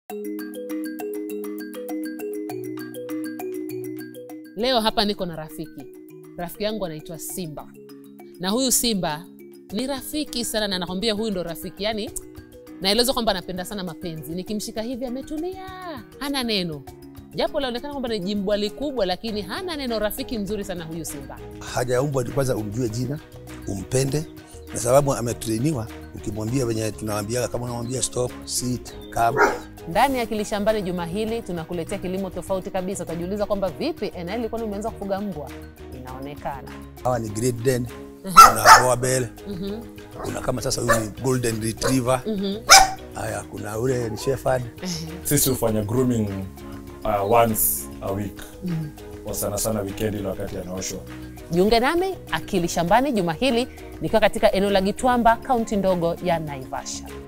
Leo hapa niko na rafiki, rafiki yangu anaitwa Simba, na huyu Simba ni rafiki sana, na nakwambia huyu ndo rafiki yani, naelezwa kwamba anapenda sana mapenzi. Nikimshika hivi ametulia, hana neno, japo laonekana kwamba ni jimbwali kubwa, lakini hana neno. Rafiki mzuri sana huyu Simba. hajaumbwa ni kwanza umjue jina, umpende, na sababu ametrainiwa. Ukimwambia venye tunawambiaga, kama unamwambia stop, sit, come, Ndani ya Akili Shambani juma hili tunakuletea kilimo tofauti kabisa. Utajiuliza kwamba vipi, Enaeli, kwani umeanza kufuga mbwa? Inaonekana hawa ni Great Dane, kuna Boabel, kuna kama sasa huyu ni Golden Retriever, haya kuna ule ni Shepherd. Sisi hufanya grooming uh, once a week kwa sana sana weekend ile wakati anaoshwa. jiunge nami Akili Shambani juma hili nikiwa katika eneo la Gitwamba, kaunti ndogo ya Naivasha.